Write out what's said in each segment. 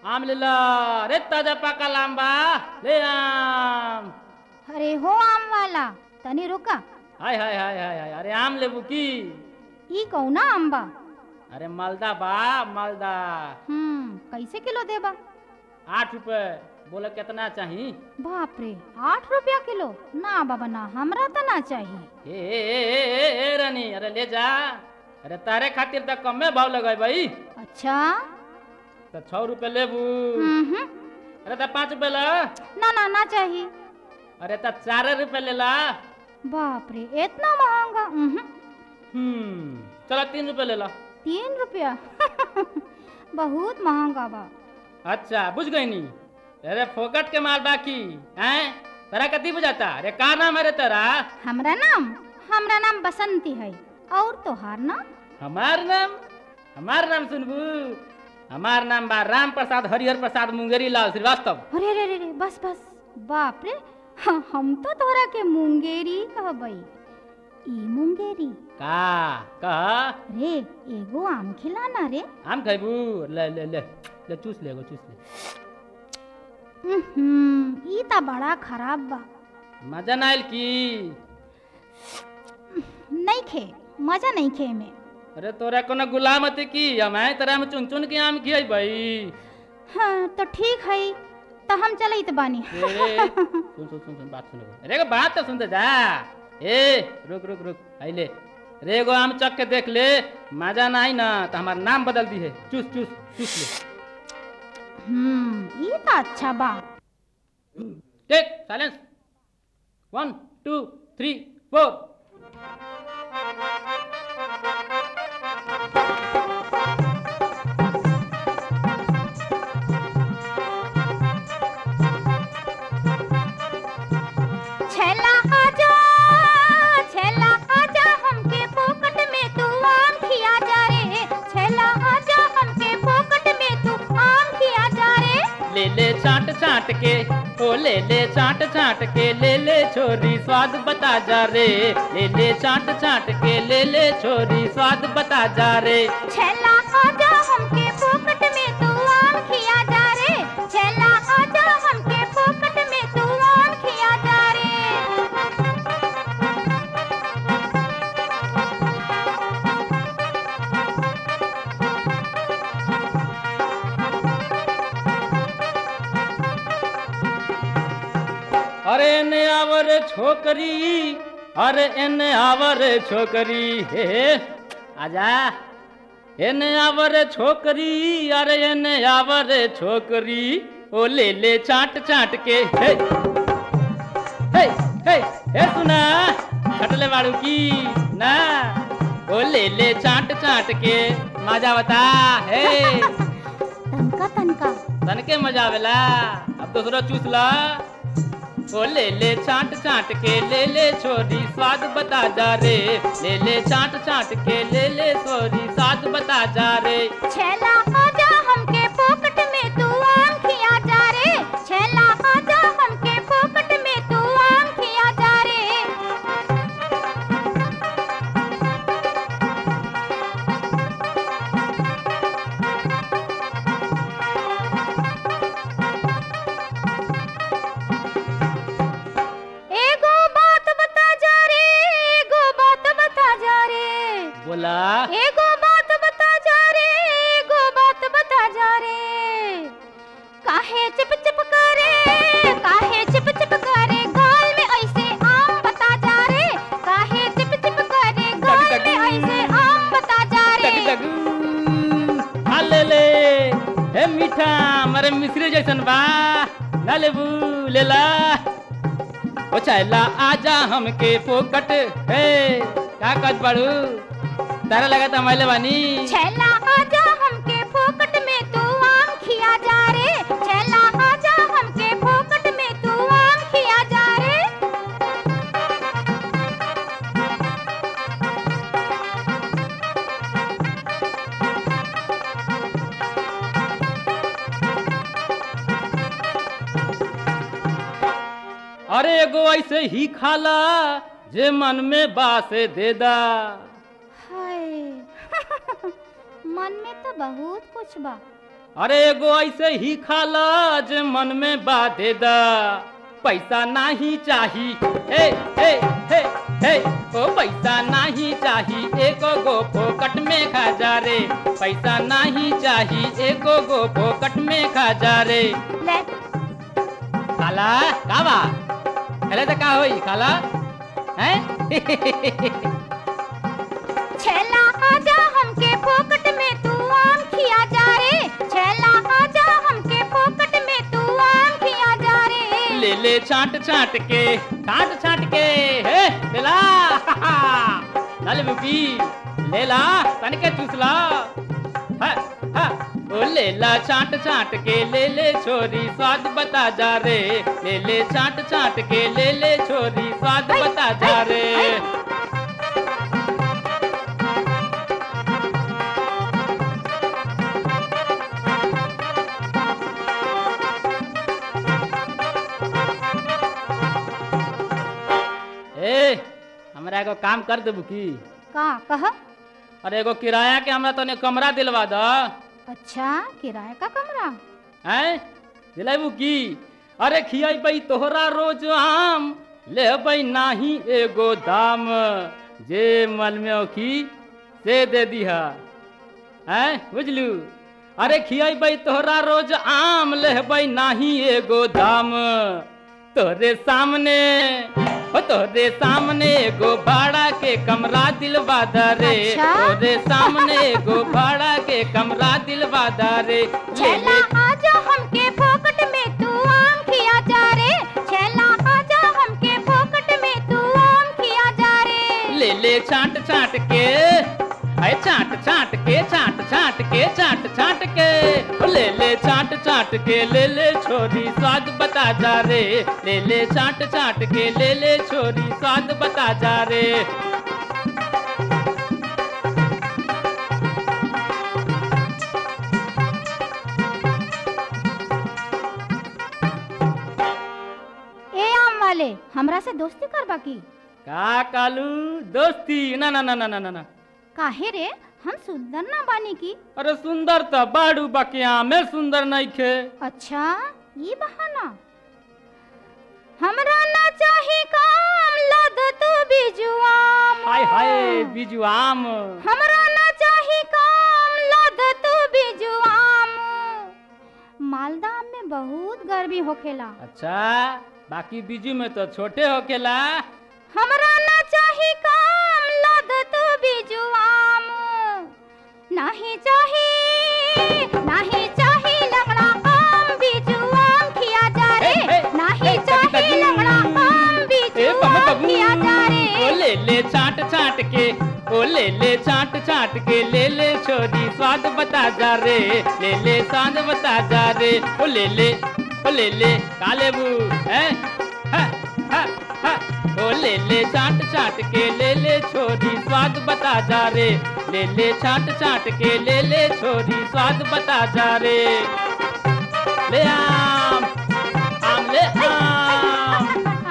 आम ले ला रे ताजा पाका लांबा ले आम अरे हो आम वाला तनी रुका हाय हाय हाय हाय हाय अरे आम लेबू की ई कौना आम बा अरे मालदा बा मालदा हम्म कैसे किलो देबा आठ रुपए बोले कितना चाहिए बाप रे आठ रुपया किलो ना बाबा ना हमरा तो ना चाहिए ए, ए, ए, ए, ए, ए रानी अरे ले जा अरे तारे खातिर तो कमे भाव लगाए भाई अच्छा तो छह रुपए लेबू हम्म अरे तो पाँच रुपए ला ना ना ना चाहिए अरे तो चार रुपए ले ला बाप रे इतना महंगा हम्म हम्म चलो तीन रुपए ले ला तीन रुपया बहुत महंगा बा अच्छा बुझ गई नी अरे फोकट के माल बाकी हैं तेरा कति बुझाता अरे का नाम है रे तेरा हमरा नाम हमरा नाम बसंती है और तोहार नाम हमार नाम हमार नाम सुनबू हमार नाम बा राम प्रसाद हरिहर प्रसाद मुंगेरी लाल श्रीवास्तव अरे अरे अरे अरे, बस बस बाप रे हाँ, हम तो तोहरा के मुंगेरी कहबई ई मुंगेरी का कह रे एगो आम खिलाना रे आम खैबू ले ले ले ले चूस ले एगो चूस ले हम्म ई ता बड़ा खराब बा मजा ना आयल की नहीं खे मजा नहीं खे में अरे तोरा कोनो गुलाम हते की हम हैं तेरा में चुन चुन के आम खियाई भाई हाँ तो ठीक है तो हम चलत बानी ए, सुन सुन सुन सुन बात सुन एगो। अरे एगो बात तो सुनते जा ए रुक रुक रुक आइले रे एगो आम चख के देख ले मजा ना आई ना तो हमार नाम बदल दी है चूस चूस चूस ले हम्म ई ता अच्छा बा take silence one two three four छेला आजा छेला आजा हमके पोकट में तू आम खिया जा रे छेला आजा हमके पोकट में तू आम खिया जा रे ले ले चाट चाट के ओ ले ले चाट चाट के ले ले छोरी स्वाद बता जा रे ले ले चाट चाट के ले ले छोरी स्वाद बता जा रे छेला आजा हमके पोकट में तू आम खिया जा रे छेला आजा हमके पोकट में तू आम खिया जा रे अरे एने आवर छोकरी अरे एने आवर छोकरी हे हे, आजा एने आवर छोकरी अरे एने आवर छोकरी ओ ले ले चाट चाट के हे हे हे हे सुना खटले बाड़ू की ना ओ ले ले चाट चाट के मजा बता हे तनका तनका तनके मजा आवेला अब दूसरा चूस ला ओ ले ले चाट चाट के ले ले छोरी स्वाद बता जा रे ले ले चाट चाट के ले ले छोरी स्वाद बता जा रे छेला आजा हमके पोकट में तू आम खिया जा रे छेला आजा हमके पोकट में तू आम खिया जा रे एगो बात बता जा रे एगो बात बता जा रे बोला एगो बात बता जा रे एगो बात बता जा रे काहे चिप चिप करे काहे चिप चिप करे गाल में ऐसे आम बता जा रे काहे चिप चिप करे गाल डग में डग। ऐसे आम बता जा रे टक टक आ ले ले हे मीठा मरे मिश्री जैसन बा ना लेबू ले ला ओ चला आजा हमके फोकट हे का कच पड़ू तारा लगा था मैले बानी छेला आजा हमके फोकट में तू आम खिया जा रे छेला आजा हमके फोकट में तू आम खिया जा रे अरे एगो ऐसे ही खाला जे मन में बासे दे दा हाय मन में तो बहुत कुछ बा अरे एगो ऐसे ही खाला जे मन में बाधे दा पैसा नाही चाही हे हे हे हे ओ पैसा नाही चाही एको गो फोकट में खा जा रे पैसा नाही चाही एको गो फोकट में खा जा रे ले खाला का बा खेले तो का होई खाला हैं छेला आजा हमके फोकट में तू आम खिया जा रे छेला आजा हमके फोकट में तू आम खिया जा रे ले ले छाट छाट के छाट छाट के हे ले ला नल बुकी ले ला तन के चूसला हा हा ओ ले ला छाट छाट के ले ले छोरी स्वाद बता जा रे ले ले छाट छाट के ले ले छोरी स्वाद ऐ, बता जा ऐ, रे ऐ। ए हमरा एगो काम कर देबू की का कह अरे एगो किराया के हमरा तने कमरा दिलवा द अच्छा किराए का कमरा हैं दिलाबू की अरे खियाई तोहरा रोज आम ले नाही एगो दाम जे मल में औखी से दे दिहा हैं बुझलू अरे खियाई तोहरा रोज आम ले नाही एगो दाम तोहरे सामने ओ तोहरे सामने एगो भाड़ा के कमरा दिलवा दा रे अच्छा? तोहरे सामने एगो भाड़ा के कमरा दिलवा दा रे ले छेला ले आजा हमके फोकट में तू आम खिया जा रे छेला आजा हमके फोकट में तू आम खिया जा रे ले ले छाट छाट के अरे छाट छाट के छाट छाट के छाट छाट के ओ ले ले छाट छाट के ले ले छोरी स्वाद बता जा रे ले ले छाट छाट के ले ले छोरी स्वाद बता जा रे ए आम वाले हमरा से दोस्ती करबा की का कालू दोस्ती ना ना ना ना ना ना ना काहे रे हम सुंदर ना बानी की अरे सुंदर तो बाड़ू बकिया में सुंदर नहीं खे अच्छा ये बहाना हमरा ना चाही काम लद तू बिजुआम हाय हाय बिजू आम हमरा ना चाही काम लद तू बिजुआम मालदा आम में बहुत गर्मी होखेला अच्छा बाकी बिजू में तो छोटे होकेला हमरा ना चाही काम लद तू बिजुआम नाही चाही नाही चाही लंगड़ा आम बिजुआम खिया जा रे ए, ए, नाही ए, चाही कभी- लंगड़ा आम ए बिजुआम बाबू खिया जा ओ रे ले ले छाट छाट के ओ ले ले छाट छाट के ले ले छोरी स्वाद बता जा रे ले ले स्वाद बता जा रे ओ ले ले ओ ले ले काले बू हैं हा हा हा ओ ले ले छाट छाट के ले ले छोरी स्वाद बता जा रे ले ले छाट छाट के ले ले छोरी स्वाद बता जा रे ले आम आम ले आम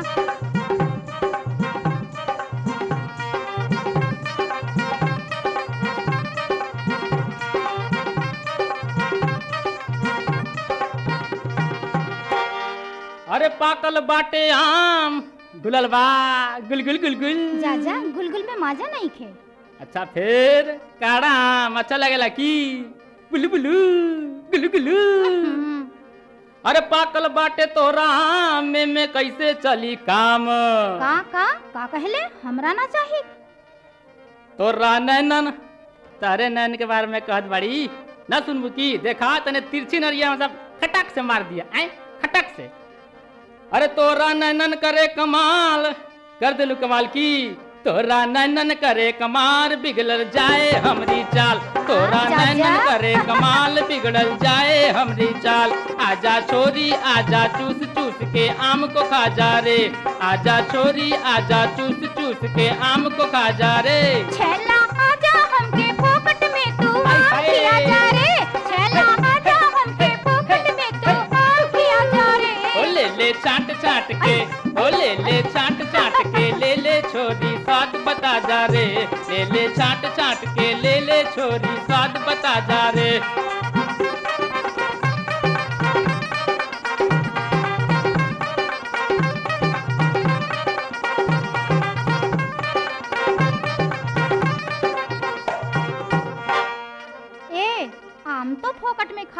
अरे पाकल बाटे आम गुलल बा गुल गुल गुल गुल जा जा गुलगुल में माजा नहीं खे अच्छा फिर काड़ा आम अच्छा लगेला की बुलु बुलु गुलु गुलु हम्म, अरे पाकल बाटे तोरा आम में, में कैसे चली काम का का का कहले हमरा ना चाही तोरा नैनन तारे नैन के बारे में कहत बाड़ी न सुनबू की देखा तने तिरछी नरिया मतलब खटक से मार दिया ऐ खटक से अरे तोरा नैनन करे कमाल कर दिलू कमाल की तोरा नैनन करे कमाल बिगड़ल जाए हमरी चाल तोरा जा, नैनन जा। करे कमाल बिगड़ल जाए हमरी चाल आजा छोरी आजा चूस चूस के आम को खा जा रे आजा छोरी आजा चूस चूस के आम को खा जा रे छेला आजा हमके फोकट में तू हाय, आम हाय। खिया जा रे छेला आजा हमके फोकट में तू आम खिया जा ओ रे ले ले चाट चाट के ओ ले ले चाट चाट के ले ले छोरी स्वाद बता जा रे ले ले चाट चाट के ले ले छोरी स्वाद बता जा रे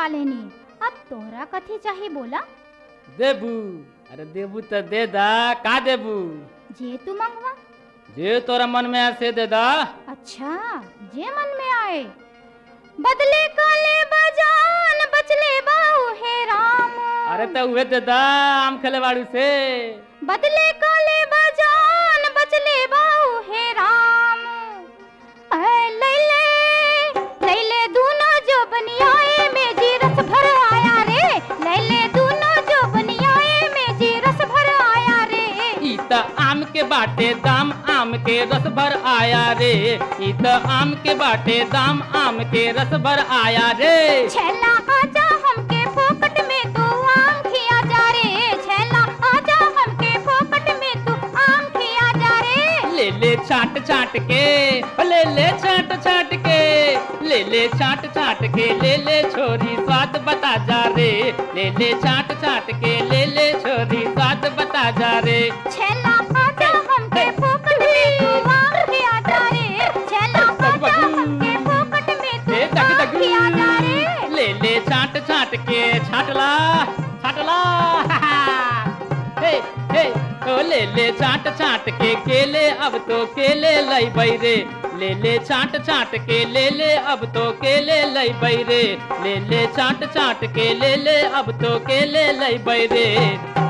मंगवा लेनी अब तोहरा कथी चाही बोला देबू अरे देबू तो दे दा का देबू जे तू मंगवा जे तोरा मन में आए से दे दा अच्छा जे मन में आए बदले काले बजान बचले बाऊ हे राम अरे तो उहे दे दा आम खेले बाड़ू से बदले काले बजान बचले बाऊ हे राम ऐ लैले लैले दूनो जो बनियाए में जी रस भर आया रे लैले दूनो जो बनियाए में जी रस भर आया रे ई त आम के बाटे दाम आम के रस भर आया रे ई त आम के बाटे दाम आम के रस भर आया रे छैला आजा हमके फोकट में तू आम खिया जा रे छैला आजा हमके फोकट में तू आम खिया जा रे ले ले छाट छाट के ले ले छाट छाट के ले ले छाट छाट के ले ले छोरी स्वाद बता जा रे ले ले छाट छाट के ले ले छोरी स्वाद बता जा रे छैला आजा हमके फोकट में तू आम खिया जा रे छैला आजा हमके फोकट में तू ए दग आम दग खिया जा रे ले ले छाट छाट के छाटला छाटला हे हे ओ ले ले छाट छाट के केले अब तो केले लई बैरे ले ले छाट छाट के ले ले अब तो केले लई बैरे ले ले छाट छाट के ले ले अब तो केले लई बैरे